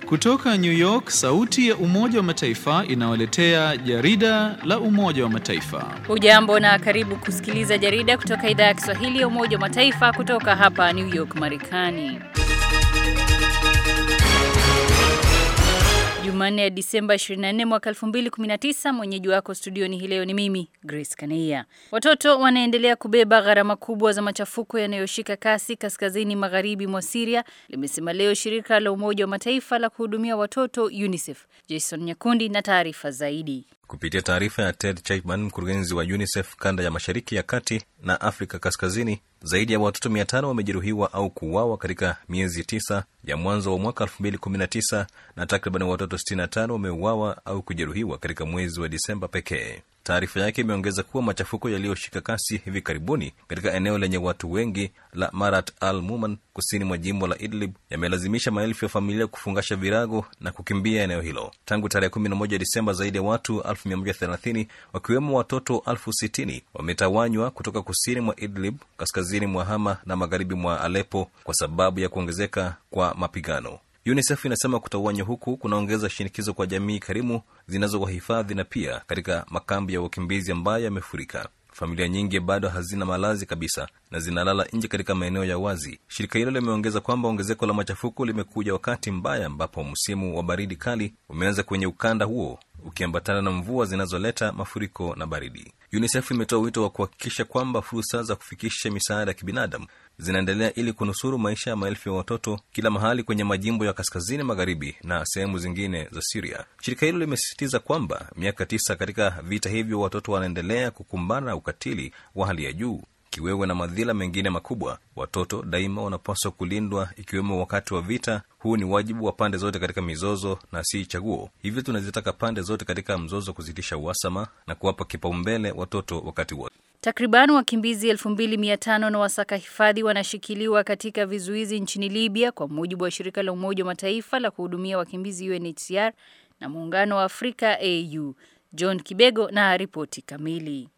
Kutoka New York, sauti ya Umoja wa Mataifa inawaletea jarida la Umoja wa Mataifa. Hujambo na karibu kusikiliza jarida kutoka idhaa ya Kiswahili ya Umoja wa Mataifa kutoka hapa New York, Marekani. Jumanne ya Disemba 24 mwaka 2019, mwenyeji wako studioni hii leo ni mimi Grace Kaneia. Watoto wanaendelea kubeba gharama kubwa za machafuko yanayoshika kasi kaskazini magharibi mwa Syria, limesema leo shirika la Umoja wa Mataifa la kuhudumia watoto UNICEF. Jason Nyakundi na taarifa zaidi. Kupitia taarifa ya Ted Chapman, mkurugenzi wa UNICEF kanda ya mashariki ya kati na Afrika kaskazini, zaidi ya watoto mia tano wamejeruhiwa au kuuawa katika miezi tisa ya mwanzo wa mwaka 2019 na takriban watoto 65 wameuawa au kujeruhiwa katika mwezi wa Disemba pekee. Taarifa yake imeongeza kuwa machafuko yaliyoshika kasi hivi karibuni katika eneo lenye watu wengi la Marat al Muman kusini mwa jimbo la Idlib yamelazimisha maelfu ya familia kufungasha virago na kukimbia eneo hilo. Tangu tarehe 11 Disemba, zaidi ya watu 130 wakiwemo watoto elfu sitini wametawanywa kutoka kusini mwa Idlib, kaskazini mwa Hama na magharibi mwa Alepo kwa sababu ya kuongezeka kwa mapigano. UNICEF inasema kutawanywa huku kunaongeza shinikizo kwa jamii karimu zinazowahifadhi na pia katika makambi ya wakimbizi ambayo yamefurika. Familia nyingi bado hazina malazi kabisa na zinalala nje katika maeneo ya wazi. Shirika hilo limeongeza kwamba ongezeko la machafuko limekuja wakati mbaya ambapo msimu wa baridi kali umeanza kwenye ukanda huo ukiambatana na mvua zinazoleta mafuriko na baridi. UNICEF imetoa wito wa kuhakikisha kwamba fursa za kufikisha misaada ya kibinadamu zinaendelea ili kunusuru maisha ya maelfu ya watoto kila mahali kwenye majimbo ya kaskazini magharibi na sehemu zingine za Siria. Shirika hilo limesisitiza kwamba miaka tisa katika vita hivyo, watoto wanaendelea kukumbana na ukatili wa hali ya juu, kiwewe na madhila mengine makubwa. Watoto daima wanapaswa kulindwa, ikiwemo wakati wa vita. Huu ni wajibu wa pande zote katika mizozo na si chaguo. Hivyo tunazitaka pande zote katika mzozo kusitisha uhasama na kuwapa kipaumbele watoto wakati wote. Takriban wakimbizi 2500 na wasaka hifadhi wanashikiliwa katika vizuizi nchini Libya kwa mujibu wa shirika la Umoja wa Mataifa la kuhudumia wakimbizi UNHCR na Muungano wa Afrika AU. John Kibego na ripoti kamili.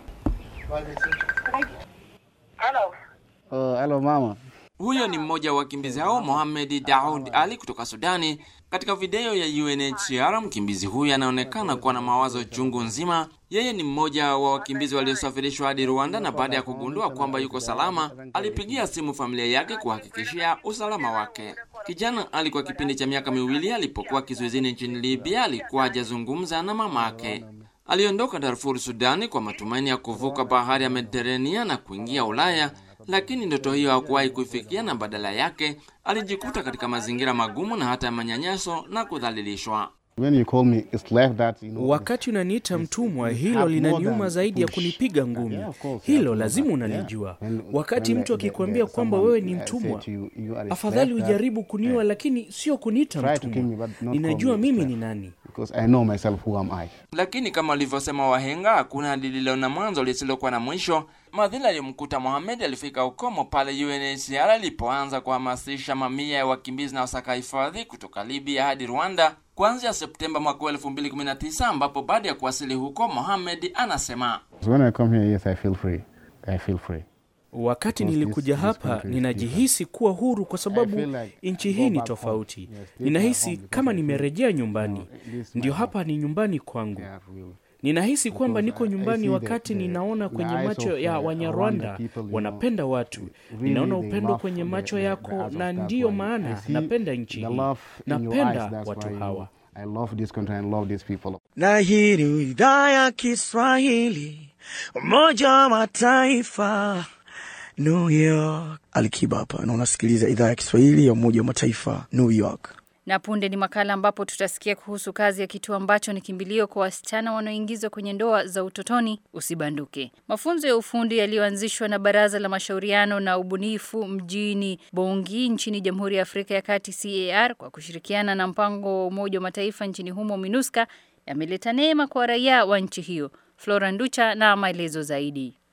Hello. Oh, hello mama. Huyo ni mmoja wa wakimbizi hao Mohamed Daud Ali kutoka Sudani. Katika video ya UNHCR, mkimbizi huyu anaonekana kuwa na mawazo chungu nzima. Yeye ni mmoja wa wakimbizi waliosafirishwa hadi Rwanda, na baada ya kugundua kwamba yuko salama, alipigia simu familia yake kuhakikishia usalama wake. Kijana alikuwa kipindi cha miaka miwili alipokuwa kizuizini nchini Libya, alikuwa hajazungumza na mamake. Aliondoka Darfur, Sudani, kwa matumaini ya kuvuka bahari ya Mediterania na kuingia Ulaya, lakini ndoto hiyo hakuwahi kuifikia, na badala yake alijikuta katika mazingira magumu na hata manyanyaso na kudhalilishwa. When you call me, it's like that, you know, Wakati unaniita mtumwa, hilo have more linaniuma than zaidi ya push. kunipiga ngumi. Yeah, of course, Hilo yeah, lazima yeah. unalijua. When- Wakati when mtu the- akikwambia the- kwamba someone, wewe ni uh, say mtumwa, to you, you are a afadhali slave, ujaribu kuniua, yeah. lakini sio kuniita Try to kill me, mtumwa. but not Ninajua call me mimi slave. ni nani. because I know myself who am I. Lakini kama walivyosema wahenga, hakuna lililo na mwanzo lisilokuwa na mwisho. Madhila aliyomkuta Mohamed alifika ukomo pale UNHCR ilipoanza kuhamasisha mamia ya wakimbizi na wasaka hifadhi kutoka Libya hadi Rwanda kuanzia Septemba mwaka 2019, ambapo baada ya kuwasili huko, Mohamed anasema So when I come here, yes, I feel free. I feel free. Wakati Because nilikuja this- this hapa country is ninajihisi kuwa huru kwa I sababu feel like nchi I hii go ni back tofauti. home. Yes, this is Ninahisi my home kama because I feel- nimerejea nyumbani. No, this is Ndio my hapa ni nyumbani kwangu. Yeah, really. Ninahisi kwamba Because niko I- I nyumbani see the- wakati the- ninaona the kwenye eyes macho of, ya uh, Wanyarwanda Rwanda people, you know, wanapenda watu. really Ninaona they upendo love kwenye the- macho the- the yako, eyes of na that ndiyo one. maana I see napenda nchi the hii. love in your eyes, Napenda that's watu why, you hawa. know, I love this country and love these people. na hii ni idhaa ya Kiswahili Umoja wa Mataifa New York. Alikiba hapa na unasikiliza idhaa ya Kiswahili ya Umoja wa Mataifa New York. Na punde ni makala ambapo tutasikia kuhusu kazi ya kituo ambacho ni kimbilio kwa wasichana wanaoingizwa kwenye ndoa za utotoni usibanduke. Mafunzo ya ufundi yaliyoanzishwa na Baraza la Mashauriano na Ubunifu mjini Bongi nchini Jamhuri ya Afrika ya Kati CAR kwa kushirikiana na mpango wa Umoja wa Mataifa nchini humo MINUSCA yameleta neema kwa raia wa nchi hiyo. Flora Nducha na maelezo zaidi.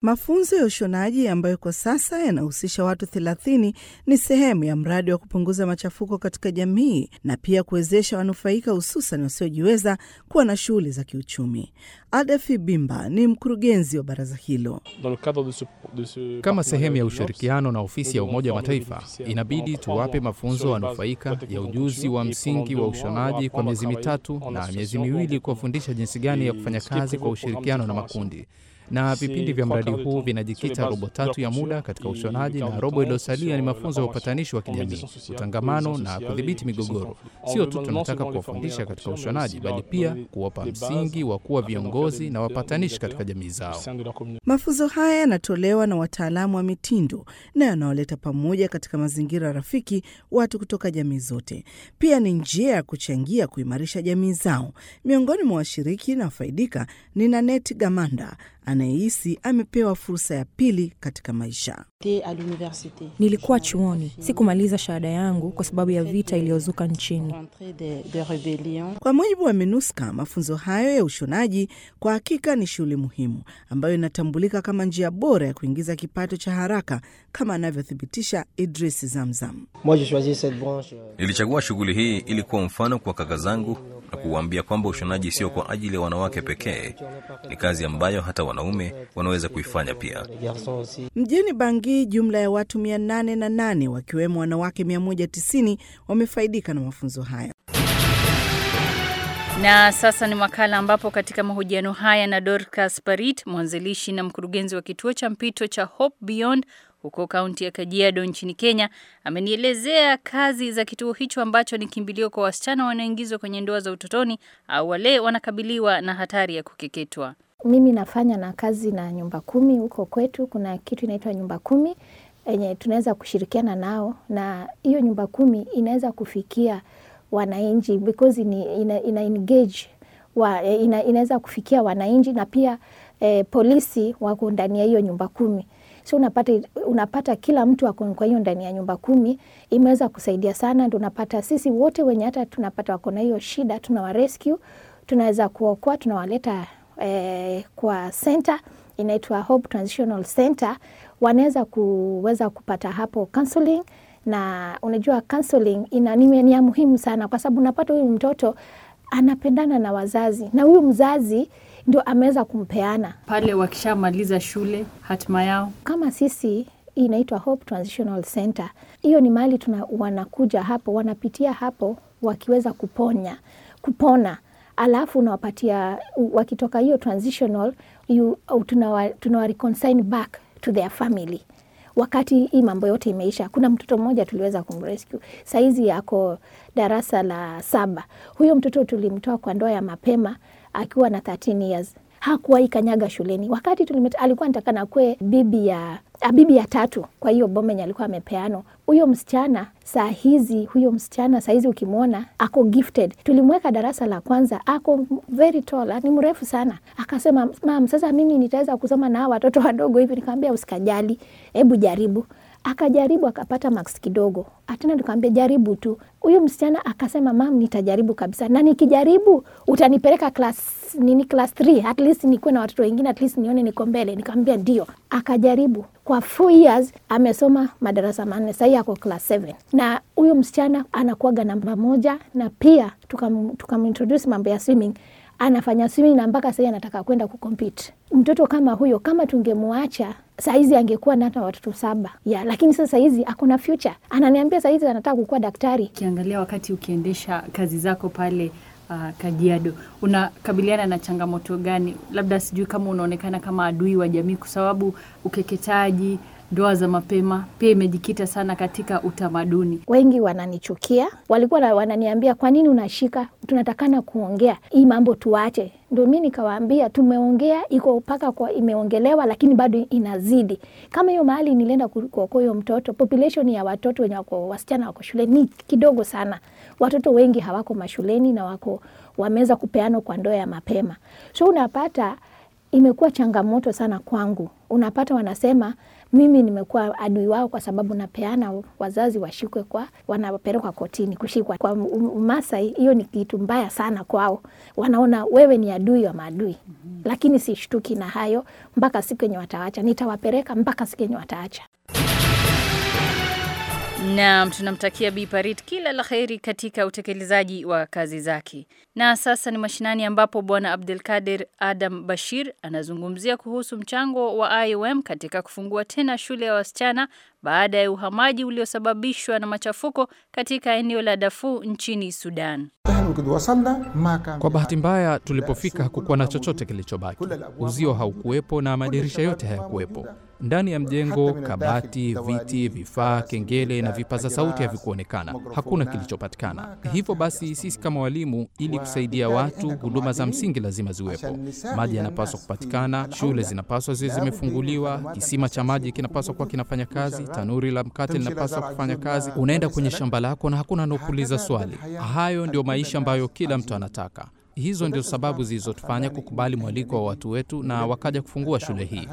Mafunzo ya ushonaji ambayo kwa sasa yanahusisha watu 30 ni sehemu ya mradi wa kupunguza machafuko katika jamii na pia kuwezesha wanufaika hususan wasiojiweza kuwa na shughuli za kiuchumi. Adafi Bimba ni mkurugenzi wa baraza hilo. Kama sehemu ya ushirikiano na ofisi ya Umoja wa Mataifa, inabidi tuwape mafunzo wanufaika ya ujuzi wa msingi wa ushonaji kwa miezi mitatu na miezi miwili kuwafundisha jinsi gani ya kufanya kazi kwa ushirikiano na makundi na vipindi vya mradi huu vinajikita robo tatu ya muda katika ushonaji na robo iliyosalia ni mafunzo ya upatanishi wa kijamii, utangamano na kudhibiti migogoro. Sio tu tunataka kuwafundisha katika ushonaji, bali pia kuwapa msingi wa kuwa viongozi na wapatanishi katika jamii zao. Mafunzo haya yanatolewa na wataalamu wa mitindo na yanawaleta pamoja katika mazingira rafiki watu kutoka jamii zote. Pia ni njia ya kuchangia kuimarisha jamii zao. Miongoni mwa washiriki na wafaidika ni Nanet Gamanda anayehisi amepewa fursa ya pili katika maisha. Nilikuwa chuoni, sikumaliza shahada yangu kwa sababu ya vita iliyozuka nchini. Kwa mujibu wa MINUSCA, mafunzo hayo ya ushonaji kwa hakika ni shughuli muhimu ambayo inatambulika kama njia bora ya kuingiza kipato cha haraka, kama anavyothibitisha Idris Zamzam. Nilichagua shughuli hii ili kuwa mfano kwa kaka zangu na kuwaambia kwamba ushonaji sio kwa ajili ya wanawake pekee, ni kazi ambayo hata wanaume wanaweza kuifanya pia. Mjini Bangi, jumla ya watu 808 wakiwemo wanawake 190 wamefaidika na mafunzo haya. Na sasa ni makala ambapo katika mahojiano haya na Dorcas Parit, mwanzilishi na mkurugenzi wa kituo cha mpito cha Hope Beyond huko kaunti ya Kajiado nchini Kenya, amenielezea kazi za kituo hicho ambacho ni kimbilio kwa wasichana wanaoingizwa kwenye ndoa za utotoni au wale wanakabiliwa na hatari ya kukeketwa. Mimi nafanya na kazi na nyumba kumi huko kwetu. Kuna kitu inaitwa nyumba kumi yenye tunaweza kushirikiana nao, na hiyo nyumba kumi inaweza kufikia wananchi because ina, ina, ina engage wa, ina, inaweza kufikia wananchi na pia eh, polisi wako ndani ya hiyo nyumba kumi so unapata, unapata kila mtu ako kwa hiyo ndani ya nyumba kumi, imeweza kusaidia sana. Ndio unapata sisi wote wenye hata tunapata wako na hiyo shida, tunawa rescue, tunaweza kuokoa, tunawaleta eh, kwa center inaitwa Hope Transitional Center, wanaweza kuweza kupata hapo counseling na unajua counseling ina ni ya muhimu sana, kwa sababu unapata huyu mtoto anapendana na wazazi na huyu mzazi ndio ameweza kumpeana pale. Wakishamaliza shule, hatima yao kama sisi inaitwa Hope Transitional Center. Hiyo ni mahali tuna wanakuja hapo, wanapitia hapo wakiweza kuponya kupona, alafu unawapatia wakitoka hiyo transitional you, tunawa, tunawa reconcile back to their family wakati hii mambo yote imeisha. Kuna mtoto mmoja tuliweza kumrescue, saizi yako darasa la saba. Huyo mtoto tulimtoa kwa ndoa ya mapema akiwa na 13 years hakuwahi kanyaga shuleni. Wakati tulimeta, alikuwa natakana kwe bibi ya a, bibi ya tatu kwa hiyo boma yenye alikuwa amepeano. Huyo msichana saa hizi, huyo msichana saa hizi ukimwona ako gifted. Tulimweka darasa la kwanza, ako very tall, ni mrefu sana. Akasema mam, sasa mimi nitaweza kusoma na watoto wadogo hivi? Nikamwambia usikajali, hebu jaribu akajaribu akapata max kidogo, atena nikamwambia jaribu tu. Huyu msichana akasema mam, nitajaribu kabisa, na nikijaribu utanipeleka class nini, class 3 at least nikuwe na watoto wengine, at least nione niko mbele. Nikamwambia ndio. Akajaribu kwa four years, amesoma madarasa manne, sahii ako class 7 na huyu msichana anakuaga namba moja, na pia tukamintroduce tuka mambo ya swimming anafanya swimming na mpaka sahii anataka kwenda kucompete. Mtoto kama huyo, kama tungemwacha saizi angekuwa na hata watoto saba ya, lakini sasa hizi akona future. Ananiambia saizi anataka kukuwa daktari. Ukiangalia wakati ukiendesha kazi zako pale uh, Kajiado, unakabiliana na changamoto gani? Labda sijui kama unaonekana kama adui wa jamii, kwa sababu ukeketaji ndoa za mapema pia imejikita sana katika utamaduni. Wengi wananichukia, walikuwa wananiambia kwa nini unashika, tunatakana kuongea hii mambo tuache. Ndio mi nikawaambia tumeongea, iko mpaka kwa imeongelewa, lakini bado inazidi. Kama hiyo mahali nilienda kuokoa huyo mtoto, population ya watoto wenye wako wasichana wako shule ni kidogo sana. Watoto wengi hawako mashuleni na wako wameweza kupeanwa kwa ndoa ya mapema, so unapata imekuwa changamoto sana kwangu. Unapata wanasema mimi nimekuwa adui wao kwa sababu napeana wazazi washikwe kwa wanapelekwa kotini kushikwa. Kwa Masai hiyo ni kitu mbaya sana kwao, wanaona wewe ni adui wa maadui. Lakini sishtuki na hayo mpaka siku yenye wataacha, nitawapeleka mpaka siku yenye wataacha. Naam, tunamtakia Bi Parit kila la heri katika utekelezaji wa kazi zake. Na sasa ni mashinani ambapo Bwana Abdelkader Adam Bashir anazungumzia kuhusu mchango wa IOM katika kufungua tena shule ya wasichana baada ya uhamaji uliosababishwa na machafuko katika eneo la Darfur nchini Sudan. Kwa bahati mbaya, tulipofika hakukuwa na chochote kilichobaki. Uzio haukuwepo na madirisha yote hayakuwepo. Ndani ya mjengo, kabati, viti, vifaa, kengele na vipaza sauti havikuonekana. Hakuna kilichopatikana. Hivyo basi, sisi kama walimu, ili kusaidia watu, huduma za msingi lazima ziwepo. Maji yanapaswa kupatikana, shule zinapaswa ziwe zimefunguliwa, kisima cha maji kinapaswa kuwa kinafanya kazi, tanuri la mkate linapaswa kufanya kazi. Unaenda kwenye shamba lako na hakuna anaokuuliza swali. Hayo ndio maisha ambayo kila mtu anataka. Hizo ndio sababu zilizotufanya kukubali mwaliko wa watu wetu na wakaja kufungua shule hii.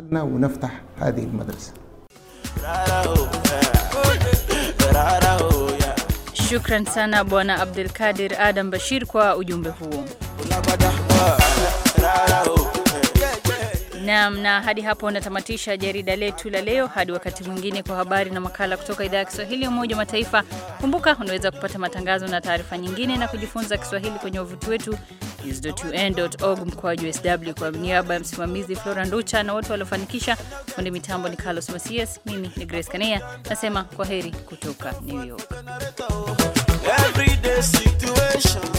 Shukran sana Bwana Abdelkadir Adam Bashir kwa ujumbe huo. Naam, na hadi hapo natamatisha jarida letu la leo. Hadi wakati mwingine, kwa habari na makala kutoka idhaa ya Kiswahili ya Umoja wa Mataifa. Kumbuka unaweza kupata matangazo na taarifa nyingine na kujifunza Kiswahili kwenye wavuti wetu news.un.org mkoaju sw. Kwa niaba ya msimamizi Flora Nducha na wote waliofanikisha, fundi mitambo ni Carlos Masias, mimi ni Grace Kanea nasema kwa heri kutoka New York. Everyday situation